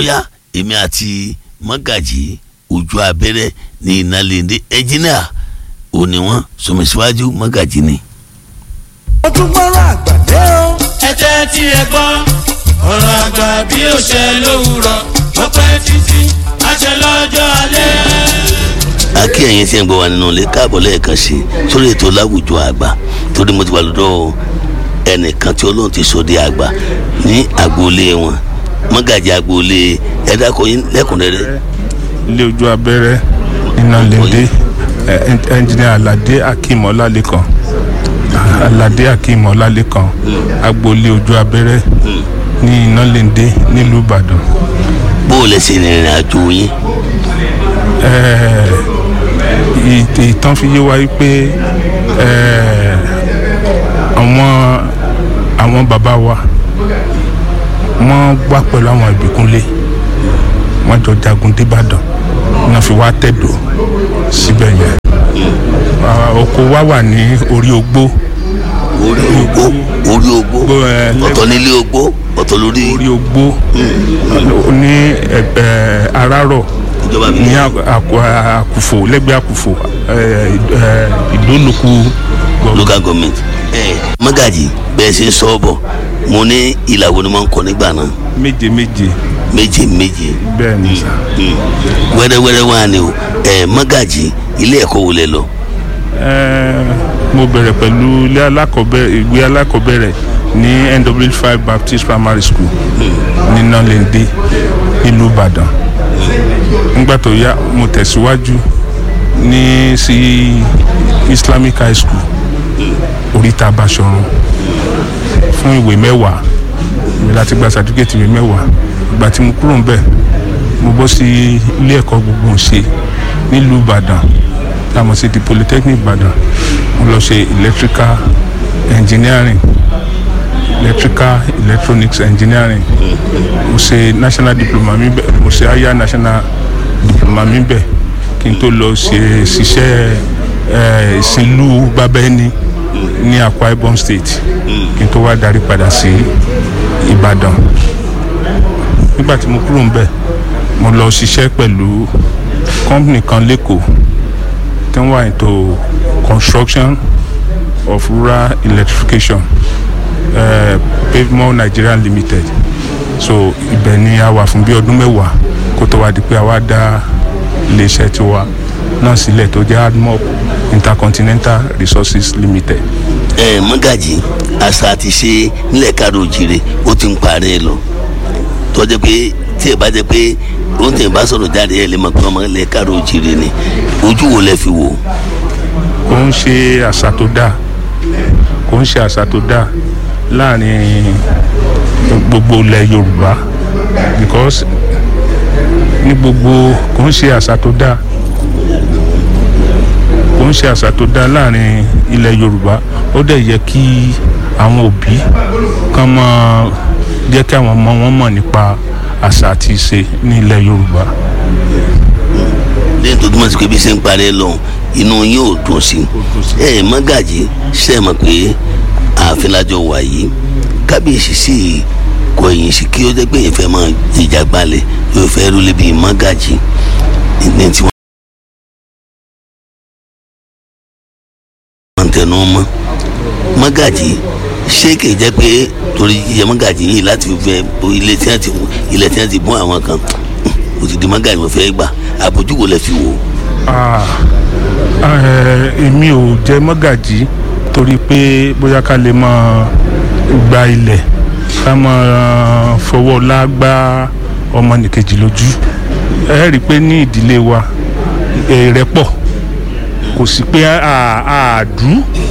ọ̀yá èmi àti mọ́gàjì ojú abẹ́rẹ́ ní ìnálẹ́ndé ẹ̀jìnà òní wọn sọmọsíwájú mọ́gàjì ni. ó tún gbọ́rọ̀ àgbàdé o. ẹ jẹ́ tí ẹ gbọ́ ọ̀rọ̀ àgbà bí ó ṣe lówùrọ̀ ó pẹ́ títí àṣẹ lọ́jọ́ alẹ́. akí ẹ̀yin tí ń gbọ́ wa nínú ilé káàbọ̀ lẹ́ẹ̀kan sí sórí ètò láwùjọ àgbà torí mo ti wà lọ́dọ̀ ẹnìkan tí Ọlọ́run ti sọ di àgbà ní agboolé wọn mọ́gàjì agboolé ẹ̀dákọ̀ yín lẹ́kùnrẹ́rẹ́ ilé ojú abẹ́rẹ́ iná lédè ẹnjìnìà aládé akeem ọlálẹ́kan aládé akeem ọlálẹ́kan agboolé ojú abẹ́rẹ́ ní iná lédè nílùú ìbàdàn bó o lè ṣe ìrìn àjò yín Ẹ̀ẹ́, ìt- ìtàn fi yé wa wípé ẹ̀ẹ́, àwọn àwọn bàbá wa wọ́n wá pẹ̀lú àwọn ìbíkúnlé wọ́n jọ jagun débàdàn wọ́n fi wá tẹ̀dọ̀ síbẹ̀ yẹn Ah, oko wa wà ní orí ogbó orí ogbó orí ogbó Ogbó, ẹ, ọ̀tọ̀ nílé ogbó ọ̀tọ̀ lórí orí ogbó ní ẹ̀ẹ́, arárọ̀ ìjọba mi. ní Àkù- Àkù- àkùfò lẹ́gbẹ̀ẹ́ àkùfò ẹ̀, ẹ̀, ìdólùkù gọ̀ọ̀gọ̀. local government. ẹ mọ́gàjì bẹ́ẹ̀ ṣe ń sọ ọ́ bọ̀ mo ní ìlà wo ni wọ́n ń kọ nígbà náà méje méje méje méje bẹ́ẹ̀ ni sà. Mm. wẹ́rẹ́wẹ́rẹ́ wà ní o ẹ mọ́gàjì ilé ẹ̀kọ́ wo lẹ lọ Ẹ̀, mo bẹ̀rẹ̀ pẹ̀lú ilé alákọ̀ọ́bẹ̀rẹ̀ ìwé alákọ̀ọ́bẹ̀rẹ̀ ní NW5 Baptist Primary School ní Nalende nílùú Ìbàdàn nígbà tó yá mo tẹ̀síwájú ní sí Islamic High School oríta Basọ̀run fún ìwé mẹ́wàá mi láti gba sàdúkẹ́tì ìwé mẹ́wàá ìgbà tí mo kúrò ń bẹ̀ mo bọ́ sí ilé ẹ̀kọ́ gbogbo ṣe nílùú Ìbàdàn tá a mọ̀ sí di Polytechnic Ìbàdàn mo lọ ṣe electrical engineering electrical electronics engineering mo ṣe national diploma mi bẹ̀ mo ṣe higher national diploma mi bẹ̀ kí n tó lọ ṣe ṣiṣẹ́ ẹ̀, ìsìnlú bábẹ́ni ní Akwa Ibom State kí n tó wá darí padà sí Ìbàdàn nígbà tí mo kúrò ń bẹ̀ mo lọ ṣiṣẹ́ pẹ̀lú company kan lẹ́kọ̀ọ́ tí wọ́n wà into construction of rural electrification uh, pavement Nigeria limited so ibẹ̀ ni a wà fún bí ọdún mẹ́wàá kó tó wá di pé a wá dá iléeṣẹ́ tiwa náà sílẹ̀ tó jẹ́ admop intercontinental resources limited. ẹ mọ́gàjì àṣà àti ṣe nílẹ̀ káàró òjìrè ó ti ń parẹ́ lọ tọ́jú pé tí ẹ bá jẹ́ pé ó ń tẹ̀ bá sọ̀rọ̀ jáde ẹ lè mọ̀ pé ọmọ ilẹ̀ káàró òjìrè ni ojú wo lẹ fi wò kò ń ṣe àṣà tó dáa kò ń ṣe àṣà tó dáa láàrin gbogbo ilẹ̀ Yorùbá because ní gbogbo kò ń ṣe àṣà tó dáa kò ń ṣe àṣà tó dáa láàrin ilẹ̀ Yorùbá ó dẹ̀ yẹ kí àwọn òbí kan máa jẹ́ kí àwọn ọmọ wọn mọ̀ nípa àṣà àti ìṣe ní ilẹ̀ Yorùbá. lẹ́yìn tó túmọ̀ sí pé bí ṣe ń parẹ́ lọ inú yín ò dùn sí ẹ mọ́gàjì ṣe mọ̀ pé ààfin lájọ wà yìí kábíyèsí sì kọ ẹ̀yìn sí kí ó jẹ́ pé èèyàn fẹ́ máa jìjà gbalẹ̀ yóò fẹ́ rúlé bíi mọ́gàjì ní tí wọ́n tẹnu mọ́ mọ́gàjì ṣé kì í jẹ́ pé torí jíjẹ mọ́gàjì yìí láti fi fẹ́ ilé tí wọ́n ti ilẹ̀ tí wọ́n ti bọ́ àwọn kan ó ti di mọ́gàjì wọ́n fẹ́ gbà àbójú wo lẹ fi wò ó. Ah, eh, èmi ò jẹ mọ́gàjí torí pé bóyá ká lè máa gba ilẹ̀ ká máa fọwọ́ lágbá ọmọnìkejì lójú ẹ rí i pé ní ìdílé wa ìrẹ́pọ̀ kò sí pé àádú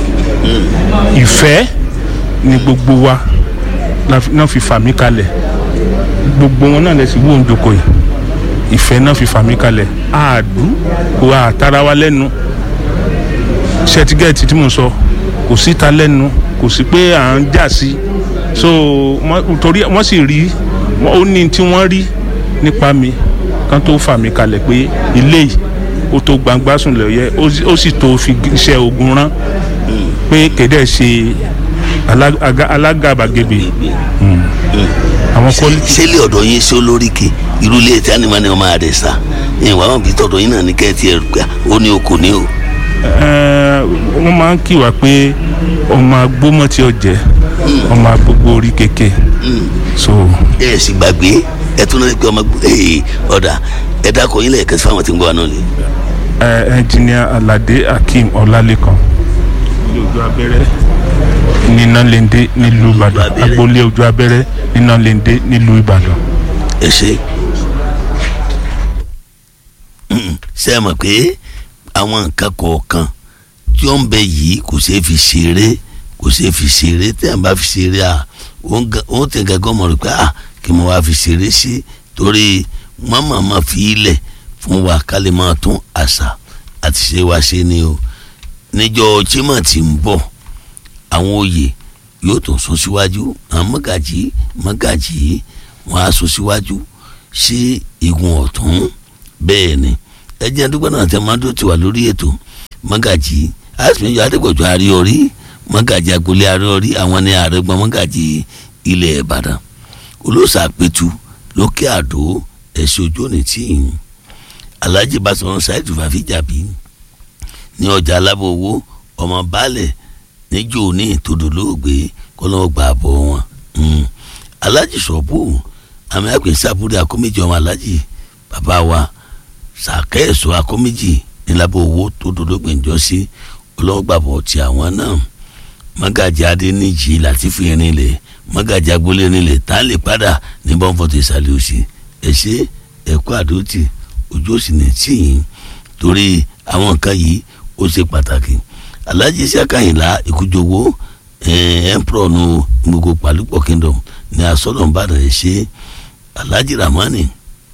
ìfẹ́ ni gbogbo wa la fi- náà fi fà mí kalẹ̀ gbogbo wọn náà lè sì wọ́n jòkó yìí ìfẹ́ náà fi fà mí kalẹ̀ àádú kò àtara wa lẹ́nu ṣẹtigẹ́ẹ̀tì tí mo sọ kò síta lẹ́nu kò sí pé à ń jà sí so wọ́n- torí wọ́n sì rí wọ́n- ó ní tí wọ́n rí nípa mi kan tó fà mí kalẹ̀ pé ilé yìí ó tó gbangba sùn lẹ́yẹ ó sì- ó sì tó fi iṣẹ́ ogun rán pé kéde ṣe alá- aga- alágàbàgebè. àwọn quality ṣé ilé ọ̀dọ̀ yín sí olóríkè irú ilé tí ànìmọ́ ni wọ́n máa rẹ̀ sá ìwà wọn bí tọ̀dọ̀ yín náà ní kẹ́ẹ̀tì ẹ̀rù pé ó ní oko ní o. Eh, wọ́n máa ń kí wa pé ọmọ agbómọ̀ tí ó jẹ́ ọmọ agbógbó orí kéke so ẹ ẹ sì gbàgbé ẹ tún náà pé ọmọ ee ọ̀dà ẹ dákọ̀ yín lẹ́ẹ̀kan sí fáwọn tí ń gbọ́ wa náà ni. eh, engineer alade akeem ọlálẹ́kan ilé ojú abẹ́rẹ́ ní nálẹ́ndé nílùú ìbàdàn abẹ́rẹ́. agboolé ojú abẹ́rẹ́ ní nálẹ́ndé nílùú ìbàdàn. ẹ ṣe ṣe é mọ̀ pé àwọn nǹkan kọ̀ọ̀kan tí ó ń bẹ yìí kò ṣeé fi ṣeré kò ṣeé fi ṣeré tí à ń bá fi ṣeré à ó tẹ̀ gẹ́gẹ́ mọ̀ rẹ̀ pé à kí mo wá fi ṣeré sí torí màmá ma fi ilẹ̀ fún wa ká lè máa tún àṣà àti ṣe wa ṣe ni o níjọ́ chima tí ń bọ̀ àwọn oyè yóò tún sún síwájú àwọn mọ́gàjì mọ́gàjì wọn á sún síwájú sí igun ọ̀tún bẹ́ẹ̀ ni ẹjẹ́ dúpẹ́ náà tẹ máa dó ti wà lórí ètò mọ́gàjì àsìmíyọ adégbòjò àríọrí mọ́gàjì agboolé àríọrí àwọn ní àrẹgbọ́n mọ́gàjì ilẹ̀ ìbàdàn olóòsàpẹ̀tù lókè àdó ẹ̀sìn ojú òní tíì alhaji basọ̀rọ̀ ṣáìtù fàfíjàbí ní ọjà alábòwò ọmọ baálẹ̀ níjó ní tòdòlóògbé kọ́lọ́wọ́ gbà bọ̀ wọn alhaji sọ̀bù àmì àpèsè àbúrò akóméjì ọmọ alhaji bàbá wa sàkẹ́ẹ̀sọ akóméjì nílábọ̀ owó tòdòlóògbé ńjọ sí kọ́lọ́wọ́ gbà bọ̀ ti àwọn náà mọ́gàjì adéníjì látìfù yẹn nílẹ̀ mọ́gàjì agboolé nílẹ̀ tá a lè padà ní bọ́ǹfọ̀tò ìsàlẹ̀ òsì ẹ̀ ṣe ẹ̀kọ́ àdótì ojú òsì ní tíyìn torí àwọn nǹkan yìí ó ṣe pàtàkì alhaji sẹ́kàyìnlá ìkújowó emperor nu gbogbo pàlúpọ̀ kingdom ní asọ́nà ìbàdàn ẹ̀ ṣe alhaji ramani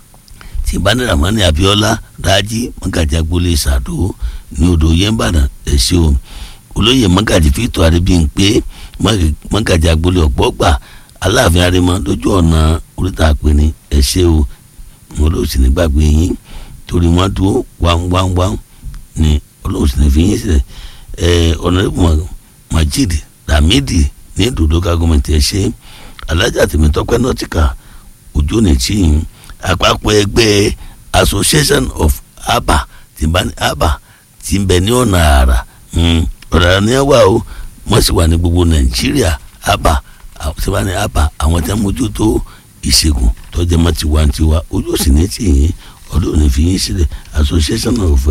tìbáni ramani abiola raji mọ́gàjì agboolé sàdó ní odò yẹn ìbàdàn ẹ̀ ṣe o olóyè mọ́gàjì fìtò àríbíyìnpé mọ́gàjì agboolé ọ̀gbọ́gbà aláàfin arimọ lójú ọ̀nà oríta àpẹni ẹ̀ ṣe o wọn ló sì ní gbàgbé yín torí wọn dúró wáńwáńwáń ni ọlọ́run sì ní fi yín sílẹ̀ ẹ̀ ọ̀nàdébù majid lamidi ní dòdòkà gọ́mẹ̀ntì ẹ̀ ṣe alájà tèmítọ́pẹ́ nọ́tìkà ojú ní tíyìn àpapọ̀ ẹgbẹ́ association of aba tí bá ní aba tí ń bẹ ní ọ̀nà àrà ọ̀rọ̀ ní wà o wọ́n sì wà ní gbogbo nàìjíríà aba tí bá ní aba àwọn tí wọ́n mójútó ìṣègùn tọ́jú ẹ̀mọ́ tiwantiwa ojú sì ní tìyìn ọdún òní fi yín sílẹ̀ association of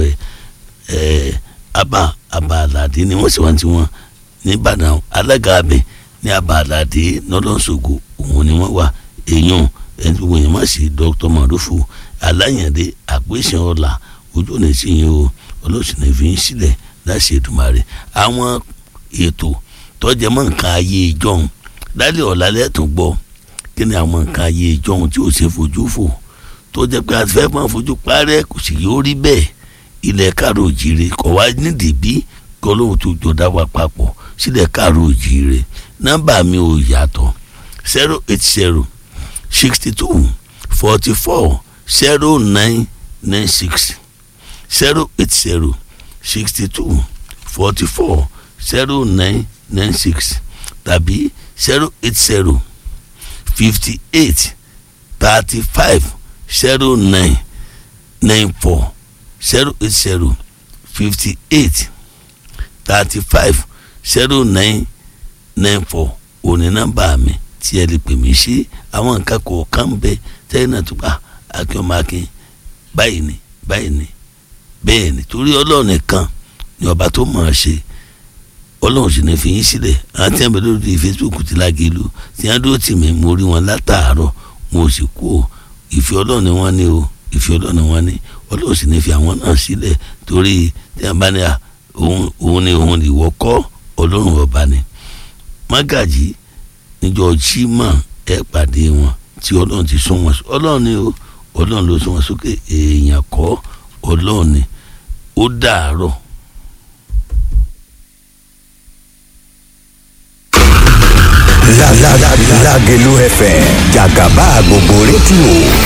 ẹ̀ aba aba aládé ni wọ́n sì wá tiwọn nìbàdàn alága abẹ ní aba aládé nọlọ́sọ̀gò òun ni wọ́n wà èèyàn ẹni gbogbo yẹn má sí dr marufu aláyàndé àpèsè ọ̀la ojú òní tìyìn o ọlọ́sìn ní fi yín sílẹ̀ láti Èdùmàrè àwọn ètò tọ́jú ẹ̀mọ́ nǹkan ayé ìjọ́un lálẹ́ ọ̀la lẹ́tùn gbọ́ kí ni àwọn nǹkan ayé ìjọ́un tí ò ṣe fojú fò tó jẹ́ pé àti fẹ́ẹ́ máa fojú parẹ́ kò sì yóò rí bẹ́ẹ̀ ilẹ̀ káàró òjìire kọ̀ wá nídìí bí kí olóhùn tó jọ dá wa papọ̀ sílẹ̀ káàró òjìire nọ́mbà mi ò yàtọ̀ zero eight zero sixty two forty four zero nine nine six zero eight zero sixty two forty four zero nine nine six tàbí zero eight zero fifty eight thirty five zero nine nine four zero eight zero fifty eight thirty five zero nine nine four òní nọ́mbà mi tí ẹ lè pè mí sí àwọn nǹkan kọ̀ọ̀kan bẹ tẹ́yìn náà tó bá akínọmọakin báyìí ni báyìí ni bẹ́ẹ̀ ni torí ọlọ́run nìkan ni ọba tó mọ̀ ọ́ ṣe ọlọ́run sì ní fi yín sílẹ̀ àwọn tí wọ́n bẹ lórí Facebook ti lágẹ̀lú tí wọ́n dúró tì mí mo rí wọn látàárọ̀ mo sì kú o ìfẹ́ ọlọ́run ni wọ́n ní o ìfẹ́ ọlọ́run ni wọ́n ní ọlọ́run sì ní fi àwọn náà sílẹ̀ torí tí wọ́n bá ní à òun ni òun ìwọ kọ́ ọlọ́run ọba ni mágàjì níjọ́ jimá ẹ pàdé wọn tí ọlọ́run ti sún wọn ọlọ́run ni o ọlọ́run ló sún wọn sókè èèyàn kọ́ ọlọ́run ni ó dàárọ̀. Lágẹ̀lú FM jàgàbá gbogbo rédíò